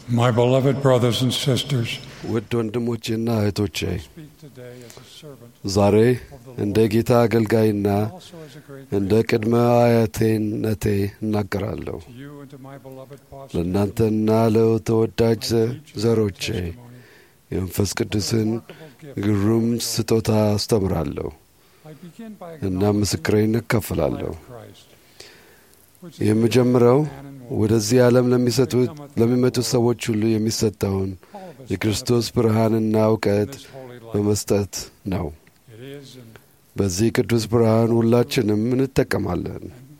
My beloved brothers and sisters, ውድ ወንድሞቼና እህቶቼ I speak today as a servant ዛሬ of the እንደ Lord, ጌታ አገልጋይና also as a great እንደ grandfather. ቅድመ አያቴነቴ እናገራለሁ። To you and to my beloved pastor, ለእናንተና ለተወዳጅ I ዘ- teach ዘሮቼ testimony የመንፈስ of the ቅዱስን remarkable gift ግሩም of God. ስጦታ አስተምራለሁ I begin by እና acknowledging ምስክሬን the life እከፍላለሁ። of Christ, which is የምጀምረው man and woman, ወደዚህ ዓለም ለሚሰጡት ለሚመጡት ሰዎች ሁሉ የሚሰጠውን all of us የክርስቶስ ብርሃንና benefit እውቀት from this holy life. በመስጠት ነው። It is and በዚህ ቅዱስ ብርሃን ሁላችንም እንጠቀማለን።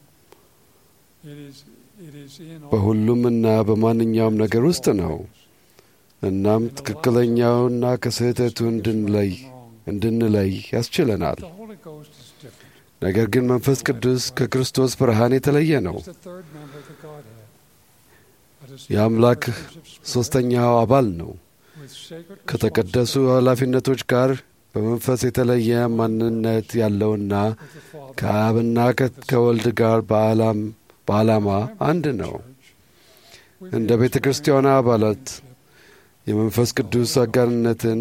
it is it is in all በሁሉምና በማንኛውም ነገር ውስጥ ነው። እናም ትክክለኛውና ከስህተቱ እንድንለይ እንድንለይ ያስችለናል። The Holy Ghost is different. ነገር ግን መንፈስ ቅዱስ ከክርስቶስ ብርሃን የተለየ ነው። He's the third member of the Godhead. A distinct የአምላክ partnership of spirit ሦስተኛው አባል ነው። with sacred ከተቀደሱ responsibility ኃላፊነቶች ጋር በመንፈስ የተለየ ማንነት ያለውና with the Father. ከአብና ከ- ከወልድ ጋር በዓላም በዓላማ አንድ ነው። እንደ ቤተ ክርስቲያኗ አባላት የመንፈስ ቅዱስ አጋርነትን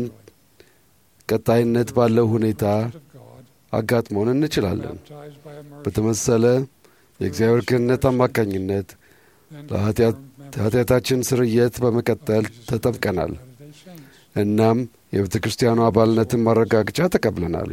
ቀጣይነት ባለው ሁኔታ አጋጥሞን እንችላለን። በተመሰለ የእግዚአብሔር ክህነት አማካኝነት ለኃጢአታችን ስርየት በመቀጠል ተጠምቀናል። እናም የቤተ ክርስቲያኑ አባልነትን ማረጋገጫ ተቀብለናል።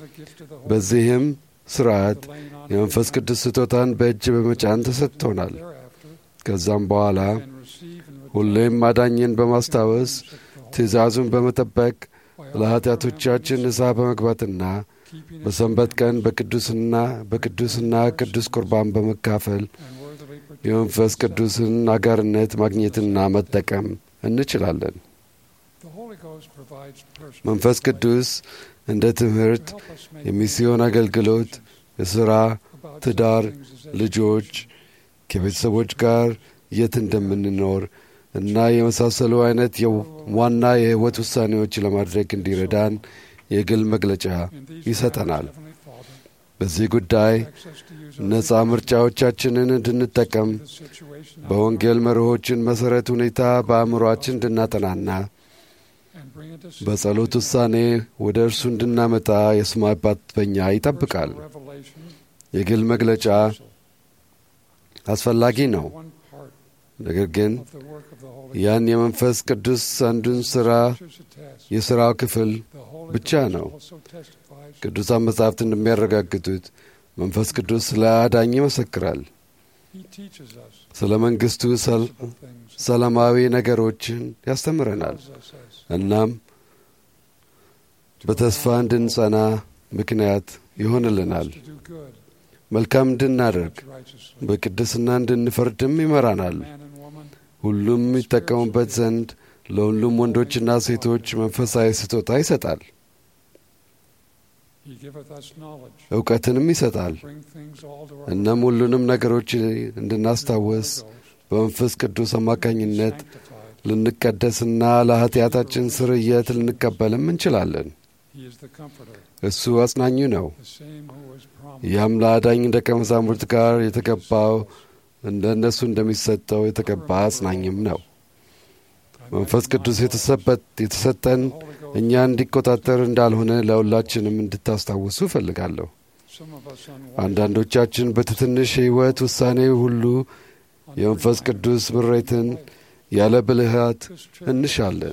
በዚህም ስርዓት የመንፈስ ቅዱስ ስጦታን በእጅ በመጫን ተሰጥቶናል። ከዛም በኋላ ሁሌም አዳኝን በማስታወስ ትእዛዙን በመጠበቅ ለኃጢአቶቻችን ንስሐ በመግባትና በሰንበት ቀን በቅዱስና በቅዱስና ቅዱስ ቁርባን በመካፈል የመንፈስ ቅዱስን አጋርነት ማግኘትና መጠቀም እንችላለን። መንፈስ ቅዱስ እንደ ትምህርት፣ የሚስዮን አገልግሎት፣ የሥራ፣ ትዳር፣ ልጆች፣ ከቤተሰቦች ጋር የት እንደምንኖር እና የመሳሰሉ አይነት ዋና የሕይወት ውሳኔዎች ለማድረግ እንዲረዳን የግል መግለጫ ይሰጠናል። በዚህ ጉዳይ ነፃ ምርጫዎቻችንን እንድንጠቀም በወንጌል መርሆችን መሠረት ሁኔታ በአእምሮአችን እንድናጠናና በጸሎት ውሳኔ ወደ እርሱ እንድናመጣ የሰማይ አባት በኛ ይጠብቃል። የግል መግለጫ አስፈላጊ ነው። ነገር ግን ያን የመንፈስ ቅዱስ አንዱን ሥራ የሥራው ክፍል ብቻ ነው። ቅዱሳን መጻሕፍት እንደሚያረጋግጡት መንፈስ ቅዱስ ስለ አዳኝ ይመሰክራል። ስለ መንግሥቱ ሰላማዊ ነገሮችን ያስተምረናል። እናም በተስፋ እንድንጸና ምክንያት ይሆንልናል። መልካም እንድናደርግ በቅድስና እንድንፈርድም ይመራናል። ሁሉም ይጠቀሙበት ዘንድ ለሁሉም ወንዶችና ሴቶች መንፈሳዊ ስጦታ ይሰጣል። እውቀትንም ይሰጣል። እናም ሁሉንም ነገሮች እንድናስታወስ በመንፈስ ቅዱስ አማካኝነት ልንቀደስና ለኃጢአታችን ስርየት ልንቀበልም እንችላለን። እሱ አጽናኙ ነው። ያም ለአዳኝ ደቀ መዛሙርት ጋር የተገባው እንደ እነሱ እንደሚሰጠው የተገባ አጽናኝም ነው። መንፈስ ቅዱስ የተሰጠን እኛ እንዲቆጣጠር እንዳልሆነ ለሁላችንም እንድታስታውሱ እፈልጋለሁ። አንዳንዶቻችን በትንሽ የሕይወት ውሳኔ ሁሉ የመንፈስ ቅዱስ ምሬትን ያለ ብልሃት እንሻለን።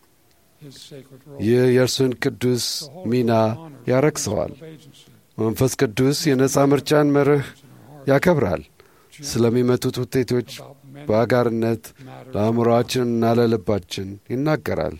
ይህ የእርሱን ቅዱስ ሚና ያረክሰዋል። መንፈስ ቅዱስ የነፃ ምርጫን መርህ ያከብራል። ስለሚመጡት ውጤቶች በአጋርነት ለአእምሮአችንና ለልባችን ይናገራል።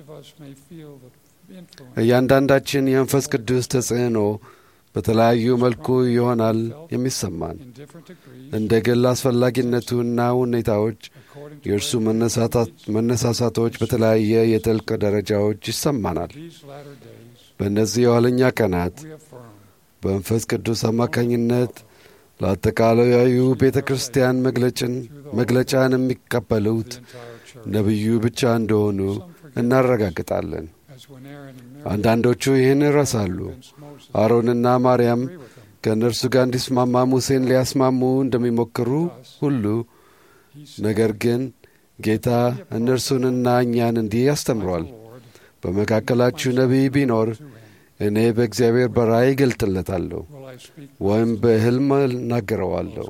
እያንዳንዳችን የመንፈስ ቅዱስ ተጽዕኖ በተለያዩ መልኩ ይሆናል የሚሰማን። እንደ ግል አስፈላጊነቱና ሁኔታዎች የእርሱ መነሳሳቶች በተለያየ የጥልቅ ደረጃዎች ይሰማናል። በእነዚህ የኋለኛ ቀናት በመንፈስ ቅዱስ አማካኝነት ለአጠቃላዩ ቤተ ክርስቲያን መግለጫን የሚቀበሉት ነቢዩ ብቻ እንደሆኑ እናረጋግጣለን። አንዳንዶቹ ይህን ይረሳሉ። አሮንና ማርያም ከእነርሱ ጋር እንዲስማማ ሙሴን ሊያስማሙ እንደሚሞክሩ ሁሉ ነገር ግን ጌታ እነርሱንና እኛን እንዲህ ያስተምሯል። በመካከላችሁ ነቢይ ቢኖር እኔ በእግዚአብሔር በራእይ እገልጥለታለሁ ወይም በሕልም እናገረዋለሁ።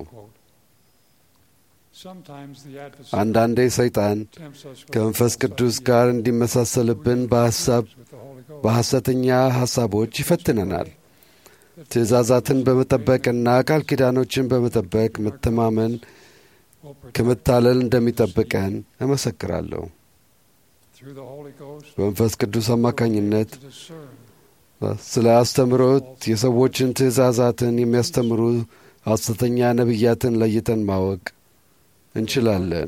አንዳንዴ ሰይጣን ከመንፈስ ቅዱስ ጋር እንዲመሳሰልብን በሐሳብ በሐሰተኛ ሐሳቦች ይፈትነናል። ትእዛዛትን በመጠበቅና ቃል ኪዳኖችን በመጠበቅ መተማመን ከመታለል እንደሚጠብቀን እመሰክራለሁ። በመንፈስ ቅዱስ አማካኝነት ስለ አስተምሮት የሰዎችን ትእዛዛትን የሚያስተምሩ ሐሰተኛ ነቢያትን ለይተን ማወቅ እንችላለን።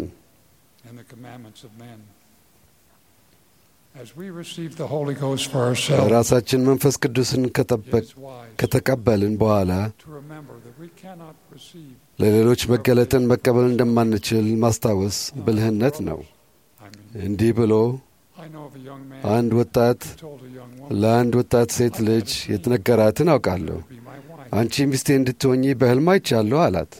ራሳችን መንፈስ ቅዱስን ከተቀበልን በኋላ ለሌሎች መገለጥን መቀበል እንደማንችል ማስታወስ ብልህነት ነው። እንዲህ ብሎ አንድ ወጣት ለአንድ ወጣት ሴት ልጅ የተነገራትን አውቃለሁ። አንቺ ሚስቴ እንድትሆኚ በሕልም አይቻለሁ አላት።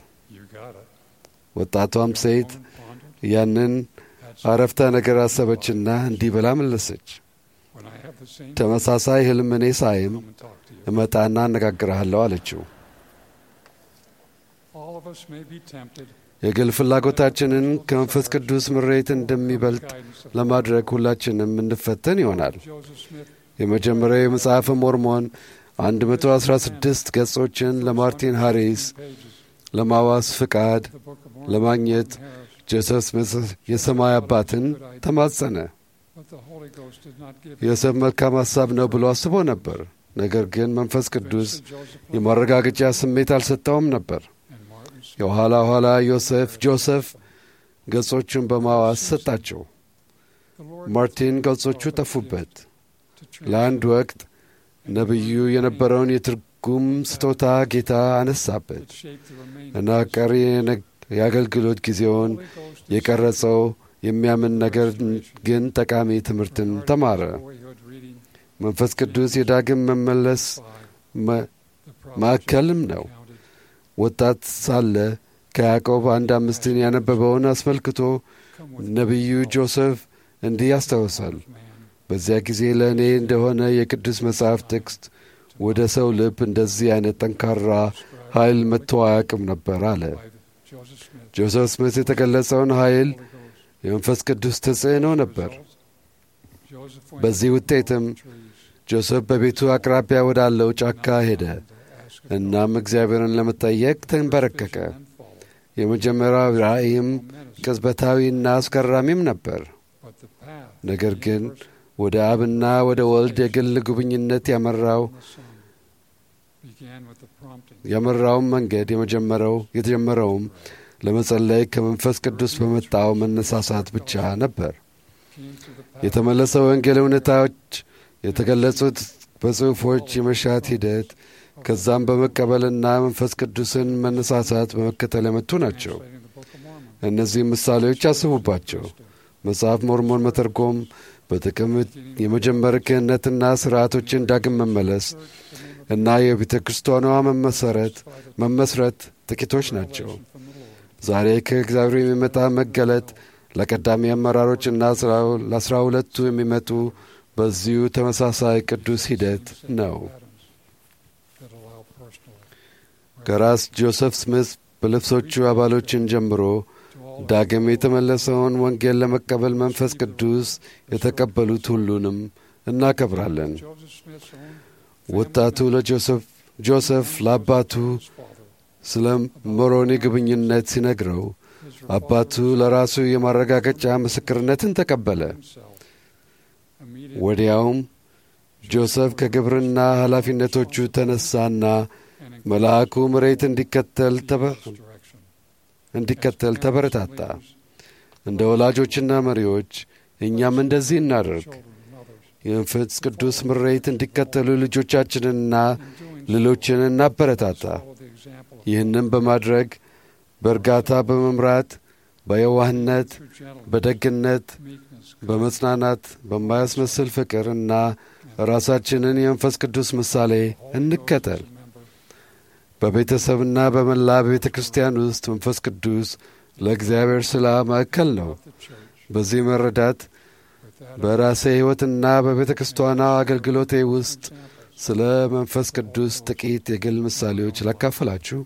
ወጣቷም ሴት ያንን አረፍተ ነገር አሰበችና እንዲህ ብላ መለሰች። ተመሳሳይ ሕልም እኔ ሳይም እመጣና አነጋግርሃለሁ አለችው። የግል ፍላጎታችንን ከመንፈስ ቅዱስ ምሬት እንደሚበልጥ ለማድረግ ሁላችንም እንፈተን ይሆናል። የመጀመሪያው የመጽሐፈ ሞርሞን 116 ገጾችን ለማርቲን ሃሪስ ለማዋስ ፍቃድ ለማግኘት ጆሴፍ ስሚት የሰማይ አባትን ተማጸነ። ዮሴፍ መልካም ሐሳብ ነው ብሎ አስቦ ነበር። ነገር ግን መንፈስ ቅዱስ የማረጋገጫ ስሜት አልሰጠውም ነበር። የኋላ ኋላ ዮሴፍ ጆሴፍ ገጾቹን በማዋስ ሰጣቸው። ማርቲን ገጾቹ ጠፉበት። ለአንድ ወቅት ነቢዩ የነበረውን የትርጉም ስጦታ ጌታ አነሳበት እና ቀሪ የአገልግሎት ጊዜውን የቀረጸው የሚያምን ነገር ግን ጠቃሚ ትምህርትን ተማረ። መንፈስ ቅዱስ የዳግም መመለስ ማዕከልም ነው። ወጣት ሳለ ከያዕቆብ አንድ አምስትን ያነበበውን አስመልክቶ ነቢዩ ጆሴፍ እንዲህ ያስታውሳል። በዚያ ጊዜ ለእኔ እንደሆነ የቅዱስ መጽሐፍ ጥቅስ ወደ ሰው ልብ እንደዚህ አይነት ጠንካራ ኃይል መጥቶ አያውቅም ነበር አለ። ጆሴፍ ስሚት የተገለጸውን ኃይል የመንፈስ ቅዱስ ተጽዕኖ ነበር። በዚህ ውጤትም ጆሴፍ በቤቱ አቅራቢያ ወዳለው ጫካ ሄደ። እናም እግዚአብሔርን ለመጠየቅ ተንበረከከ። የመጀመሪያው ራእይም ቅጽበታዊና አስገራሚም ነበር። ነገር ግን ወደ አብና ወደ ወልድ የግል ጉብኝነት ያመራው ያመራውም መንገድ የመጀመሪያው የተጀመረውም ለመጸለይ ከመንፈስ ቅዱስ በመጣው መነሳሳት ብቻ ነበር። የተመለሰው ወንጌል እውነታዎች የተገለጹት በጽሑፎች የመሻት ሂደት ከዛም በመቀበልና መንፈስ ቅዱስን መነሳሳት በመከተል የመጡ ናቸው። እነዚህም ምሳሌዎች አስቡባቸው። መጽሐፍ ሞርሞን መተርጎም በጥቅም የመጀመር ክህነትና ሥርዓቶችን ዳግም መመለስ እና የቤተ ክርስቲያኗ መመሰረት መመስረት ጥቂቶች ናቸው። ዛሬ ከእግዚአብሔር የሚመጣ መገለጥ ለቀዳሚ አመራሮችና ለአስራ ሁለቱ የሚመጡ በዚሁ ተመሳሳይ ቅዱስ ሂደት ነው። ከራስ ጆሴፍ ስሚት በልብሶቹ አባሎችን ጀምሮ ዳግም የተመለሰውን ወንጌል ለመቀበል መንፈስ ቅዱስ የተቀበሉት ሁሉንም እናከብራለን። ወጣቱ ጆሴፍ ለአባቱ ስለ ሞሮኒ ግብኝነት ሲነግረው አባቱ ለራሱ የማረጋገጫ ምስክርነትን ተቀበለ። ወዲያውም ጆሴፍ ከግብርና ኃላፊነቶቹ ተነሳና መልአኩ መሬት እንዲከተል እንዲከተል ተበረታታ። እንደ ወላጆችና መሪዎች እኛም እንደዚህ እናደርግ። የመንፈስ ቅዱስ ምሬት እንዲከተሉ ልጆቻችንንና ሌሎችን እናበረታታ። ይህንም በማድረግ በእርጋታ በመምራት በየዋህነት፣ በደግነት፣ በመጽናናት፣ በማያስመስል ፍቅር እና ራሳችንን የመንፈስ ቅዱስ ምሳሌ እንከተል። በቤተሰብና በመላ ቤተ ክርስቲያን ውስጥ መንፈስ ቅዱስ ለእግዚአብሔር ሥራ ማዕከል ነው። በዚህ መረዳት በራሴ ሕይወትና በቤተ ክርስቲያኗ አገልግሎቴ ውስጥ ስለ መንፈስ ቅዱስ ጥቂት የግል ምሳሌዎች ላካፍላችሁ።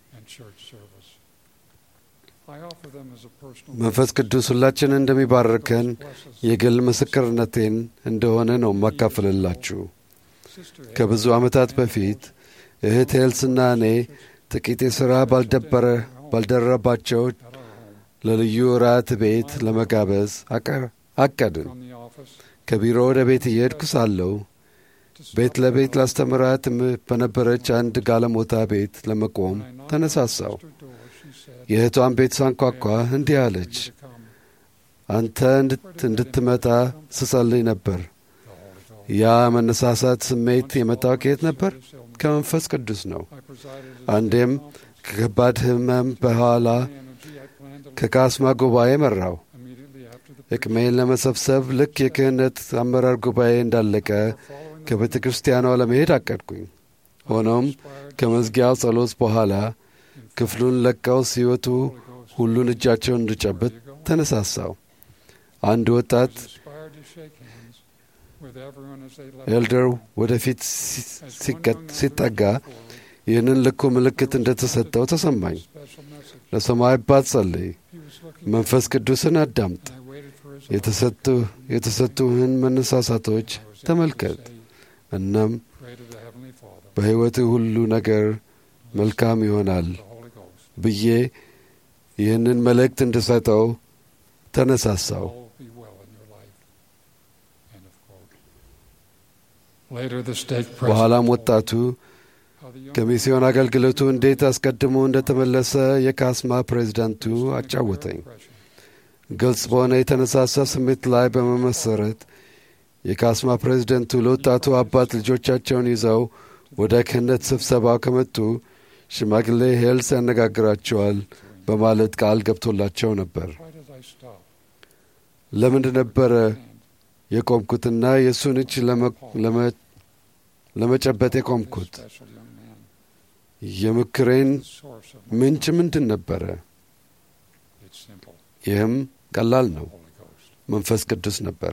መንፈስ ቅዱስ ሁላችንን እንደሚባርከን የግል ምስክርነቴን እንደሆነ ነው የማካፍልላችሁ። ከብዙ ዓመታት በፊት እህት ሄልስና እኔ ጥቂት የሥራ ባልደረባቸው ለልዩ እራት ቤት ለመጋበዝ አቀድን። ከቢሮ ወደ ቤት እየሄድኩ ሳለሁ ቤት ለቤት ላስተምራት በነበረች አንድ ጋለሞታ ቤት ለመቆም ተነሳሳው። የእህቷን ቤት ሳንኳኳ እንዲህ አለች፣ አንተ እንድትመጣ ስጸልይ ነበር። ያ መነሳሳት ስሜት የመጣው ከየት ነበር? ከመንፈስ ቅዱስ ነው። አንዴም ከከባድ ሕመም በኋላ ከካስማ ጉባኤ መራው። ዕቅሜን ለመሰብሰብ ልክ የክህነት አመራር ጉባኤ እንዳለቀ ከቤተ ክርስቲያኗ ለመሄድ አቀድኩኝ። ሆኖም ከመዝጊያው ጸሎት በኋላ ክፍሉን ለቀው ሲወጡ ሁሉን እጃቸውን እንድጨብጥ ተነሳሳው። አንድ ወጣት ኤልደር ወደፊት ሲጠጋ ይህንን ልኩ ምልክት እንደተሰጠው ተሰማኝ። ለሰማይ አባት ጸልይ፣ መንፈስ ቅዱስን አዳምጥ፣ የተሰጡህን መነሳሳቶች ተመልከት፣ እናም በሕይወት ሁሉ ነገር መልካም ይሆናል ብዬ ይህንን መልእክት እንድሰጠው ተነሳሳው። በኋላም ወጣቱ ከሚስዮን አገልግሎቱ እንዴት አስቀድሞ እንደተመለሰ የካስማ ፕሬዚዳንቱ አጫወተኝ። ግልጽ በሆነ የተነሳሳ ስሜት ላይ በመመሰረት የካስማ ፕሬዚደንቱ ለወጣቱ አባት ልጆቻቸውን ይዘው ወደ ክህነት ስብሰባው ከመጡ ሽማግሌ ሄልስ ያነጋግራቸዋል በማለት ቃል ገብቶላቸው ነበር። ለምንድ ነበረ የቆምኩትና የእሱን እጅ ለመጨበጥ የቆምኩት? የምክሬን ምንጭ ምንድን ነበረ? ይህም ቀላል ነው፣ መንፈስ ቅዱስ ነበር።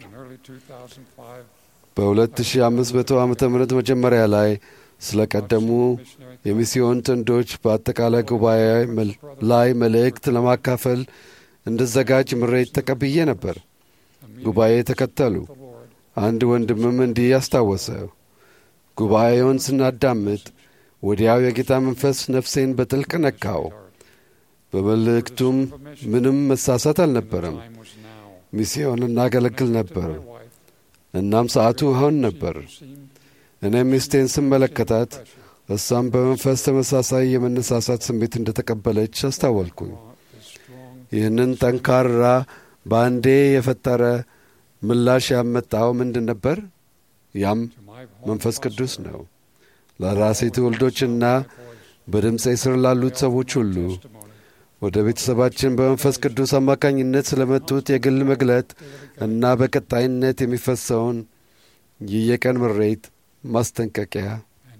በ2500 ዓ ም መጀመሪያ ላይ ስለ ቀደሙ የሚስዮን ጥንዶች በአጠቃላይ ጉባኤ ላይ መልእክት ለማካፈል እንድዘጋጅ ምሬት ተቀብዬ ነበር። ጉባኤ ተከተሉ። አንድ ወንድምም እንዲህ አስታወሰ። ጉባኤውን ስናዳምጥ ወዲያው የጌታ መንፈስ ነፍሴን በጥልቅ ነካው። በመልእክቱም ምንም መሳሳት አልነበረም። ሚስዮን እናገለግል ነበር። እናም ሰዓቱ አሁን ነበር። እኔም ሚስቴን ስመለከታት እሷም በመንፈስ ተመሳሳይ የመነሳሳት ስሜት እንደተቀበለች አስታወልኩኝ። ይህንን ጠንካራ በአንዴ የፈጠረ ምላሽ ያመጣው ምንድን ነበር? ያም መንፈስ ቅዱስ ነው። ለራሴ ትውልዶችና በድምፄ ስር ላሉት ሰዎች ሁሉ ወደ ቤተሰባችን በመንፈስ ቅዱስ አማካኝነት ስለመጡት የግል መግለጥ እና በቀጣይነት የሚፈሰውን የየቀን ምሬት፣ ማስጠንቀቂያ፣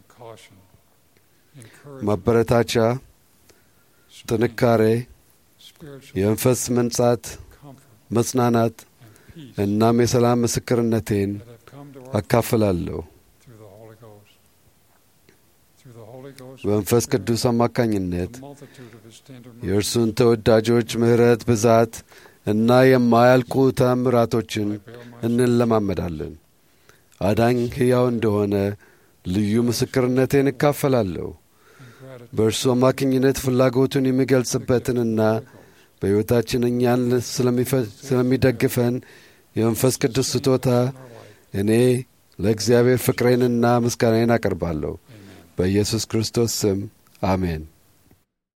ማበረታቻ፣ ጥንካሬ፣ የመንፈስ መንጻት፣ መጽናናት እናም የሰላም ምስክርነቴን አካፍላለሁ። በመንፈስ ቅዱስ አማካኝነት የእርሱን ተወዳጆች ምሕረት ብዛት እና የማያልቁ ተአምራቶችን እንለማመዳለን። አዳኝ ሕያው እንደሆነ ልዩ ምስክርነቴን እካፈላለሁ። በእርሱ አማካኝነት ፍላጎቱን የሚገልጽበትንና በሕይወታችን እኛን ስለሚደግፈን የመንፈስ ቅዱስ ስጦታ እኔ ለእግዚአብሔር ፍቅሬንና ምስጋናዬን አቀርባለሁ። በኢየሱስ ክርስቶስ ስም አሜን።